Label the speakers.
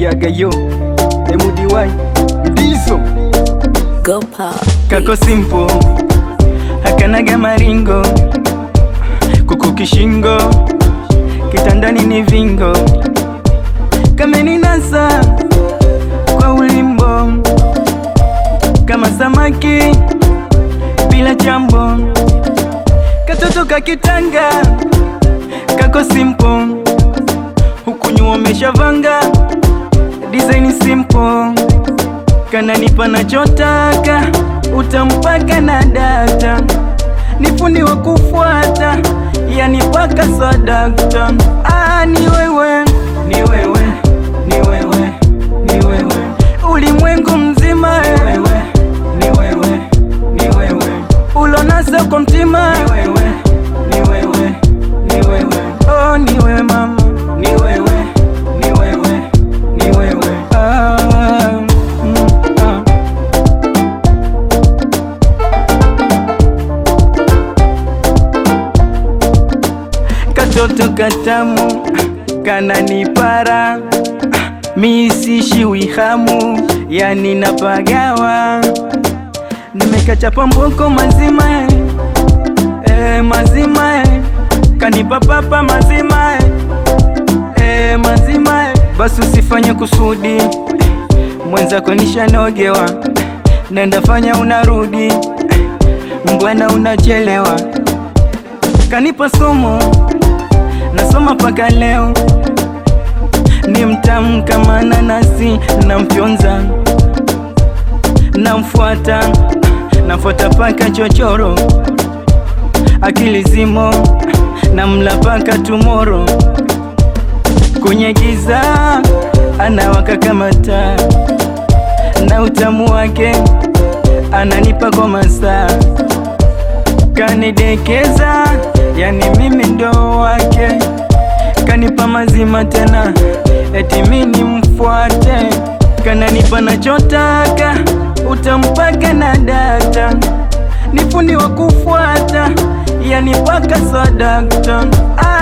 Speaker 1: yagayo emudiwai ndizo
Speaker 2: Go pop.
Speaker 1: kako simple hakanaga maringo kuku kishingo kitandani ni vingo kameninasa kwa ulimbo kama samaki bila chambo katoto kakitanga kako simple huku nyuma umeshavanga design simple kananipa nachotaka utampaka na data ni fundi wa kufuata yani paka sadakta ah, ni wewe ni wewe ni wewe ni wewe ulimwengu mzima wewe ni wewe ni wewe ulonasa kwa mtima ni wewe ni wewe ni wewe oh ni wewe mama ni wewe ni wewe ni wewe ah, mm, ah. katoto katamu kananipara misishiwi hamu yani napagawa nimekachapa mboko mazima e, mazima e, kanipapapa mazima e, e, mazima e. basi usifanye kusudi mwenzako nishanogewa nenda fanya unarudi mbwana unachelewa kanipa somo nasoma paka leo ni mtamu kama nanasi namfyonza namfuata nafuata paka chochoro akili zimo namla paka tumoro kwenye giza anawaka kama taa na utamu wake ananipa kwa masaa kanidekeza, yani mimi ndo wake, kanipa mazima tena, eti mimi mfuate, kananipa nachotaka, utampaka na data, ni fundi wa kufuata, yani paka sadakta ah.